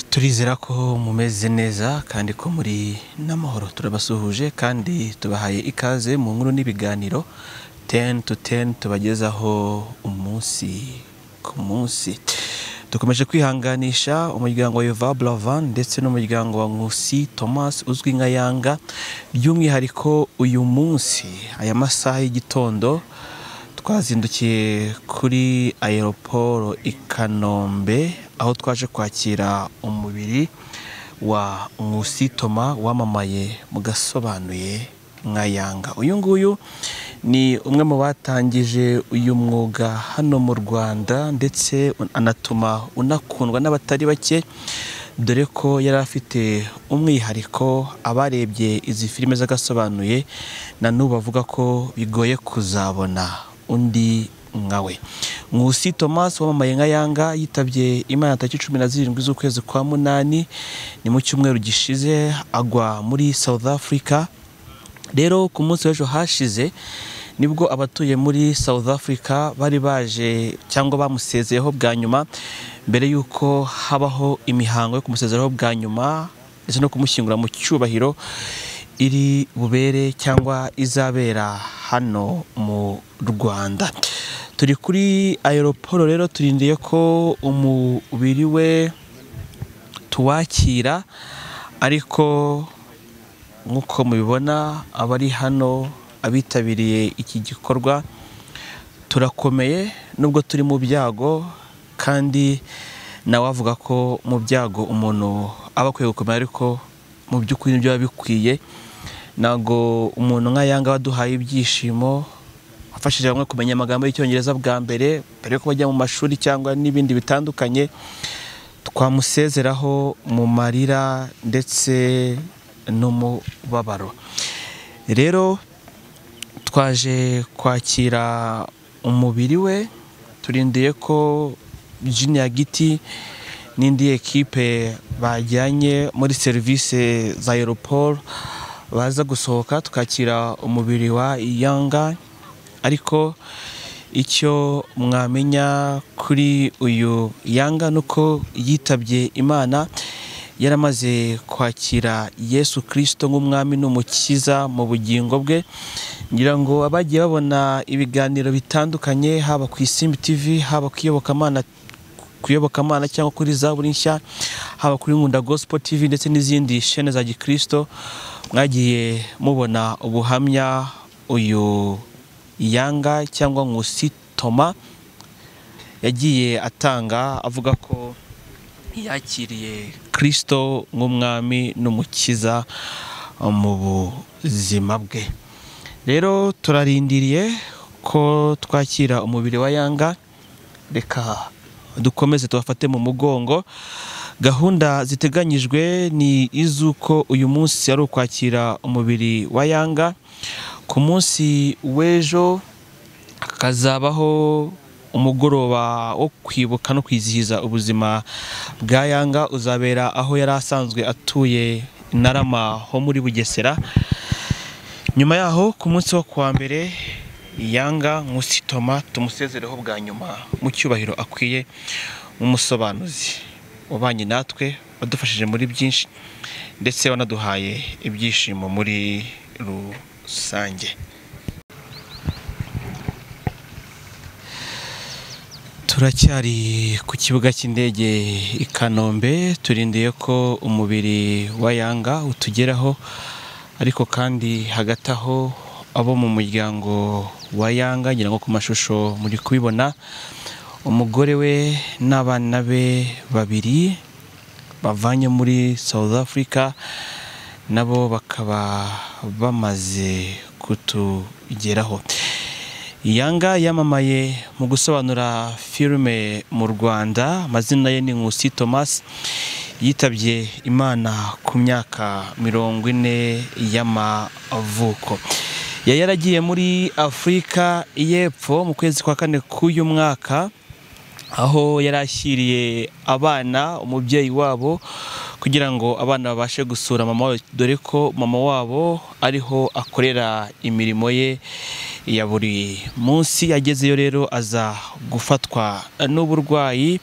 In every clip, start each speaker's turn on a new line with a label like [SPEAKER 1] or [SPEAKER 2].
[SPEAKER 1] turizera ko mumeze neza kandi ko muri n'amahoro turabasuhuje kandi tubahaye ikaze mu nkuru n'ibiganiro teni tu teni tubagezaho umunsi ku munsi dukomeje kwihanganisha umuryango wa Yova Bravan ndetse n'umuryango wa Nkusi Thomas uzwi nka Yanga by'umwihariko uyu munsi aya masaha y'igitondo twazindukiye kuri aeroporo i kanombe aho twaje kwakira umubiri wa nkusi toma wamamaye mu gasobanuye nka yanga uyu nguyu ni umwe mu batangije uyu mwuga hano mu rwanda ndetse anatuma unakundwa n'abatari bake dore ko yari afite umwihariko abarebye izi filime z'agasobanuye na n'ubu bavuga ko bigoye kuzabona undi nkawe nkusi thomas wamamaye nka yanga yitabye imana tariki cumi na zirindwi z'ukwezi kwa munani ni mu cyumweru gishize agwa muri south africa rero ku munsi w'ejo hashize nibwo abatuye muri south africa bari baje cyangwa bamusezeyeho bwa nyuma mbere y'uko habaho imihango yo kumusezereho bwa nyuma ndetse no kumushyingura mu cyubahiro iri bubere cyangwa izabera hano mu rwanda turi kuri aeroporo rero turindiye ko umubiri we tuwakira ariko nk'uko mubibona abari hano abitabiriye iki gikorwa turakomeye nubwo turi mu byago kandi nawe avuga ko mu byago umuntu aba akwiye gukomera ariko mu by'ukuri nibyo biba bikwiye ntabwo umuntu nka yanga waduhaye ibyishimo wafashije bamwe kumenya amagambo y'icyongereza bwa mbere mbere yuko bajya mu mashuri cyangwa n'ibindi bitandukanye twamusezeraho mu marira ndetse n'umubabaro rero twaje kwakira umubiri we turindiye ko juniya giti n'indi ekipe bajyanye muri serivisi za aeroport baza gusohoka tukakira umubiri wa yanga ariko icyo mwamenya kuri uyu yanga ni uko yitabye imana yaramaze kwakira yesu kirisito nk'umwami n'umukiza mu bugingo bwe ngira ngo abagiye babona ibiganiro bitandukanye haba ku isimbi tivi haba ku iyobokamana kuyobokamana cyangwa kuri za buri nshya haba kuri nkunda gospel tv ndetse n'izindi shene za gikirisito mwagiye mubona ubuhamya uyu yanga cyangwa nkusi toma yagiye atanga avuga ko yakiriye kirisito nk'umwami n'umukiza mu buzima bwe rero turarindiriye ko twakira umubiri wa yanga reka dukomeze tubafate mu mugongo gahunda ziteganyijwe ni iz'uko uyu munsi ari ukwakira umubiri wa yanga ku munsi w'ejo hakazabaho umugoroba wo kwibuka no kwizihiza ubuzima bwa yanga uzabera aho yari asanzwe atuye narama ho muri bugesera nyuma yaho ku munsi wo kuwa mbere yanga nk'usitoma tumusezereho bwa nyuma mu cyubahiro akwiye nk'umusobanuzi ubanye natwe wadufashije muri byinshi ndetse wanaduhaye ibyishimo muri rusange turacyari ku kibuga cy'indege i kanombe turindiye ko umubiri wa yanga utugeraho ariko kandi hagati aho abo mu muryango wa yanga ngira ngo ku mashusho muri kubibona umugore we n'abana be babiri bavanye muri south africa nabo bakaba bamaze kutugeraho yanga yamamaye mu gusobanura filime mu rwanda amazina ye ni nkusi thomas yitabye imana ku myaka mirongo ine y'amavuko yari yaragiye muri afurika y'epfo mu kwezi kwa kane k'uyu mwaka aho yari ashyiriye abana umubyeyi wabo kugira ngo abana babashe gusura mama wabo dore ko mama wabo ariho akorera imirimo ye ya buri munsi yagezeyo rero aza gufatwa n'uburwayi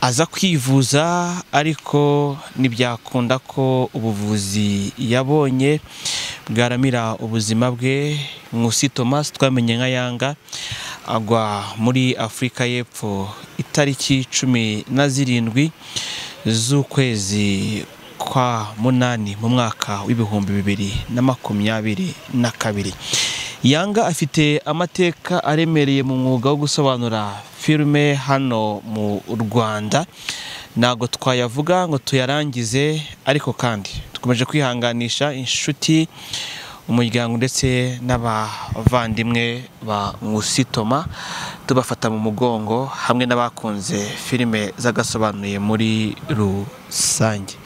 [SPEAKER 1] aza kwivuza ariko ntibyakunda ko ubuvuzi yabonye bwaramira ubuzima bwe Nkusi Thomas twamenye nka yanga agwa muri afurika y'epfo itariki cumi na zirindwi z'ukwezi kwa munani mu mwaka w'ibihumbi bibiri na makumyabiri na kabiri yanga afite amateka aremereye mu mwuga wo gusobanura filime hano mu rwanda ntabwo twayavuga ngo tuyarangize ariko kandi dukomeje kwihanganisha inshuti umuryango ndetse n'abavandimwe ba Musitoma tubafata mu mugongo hamwe n'abakunze filime zagasobanuye muri rusange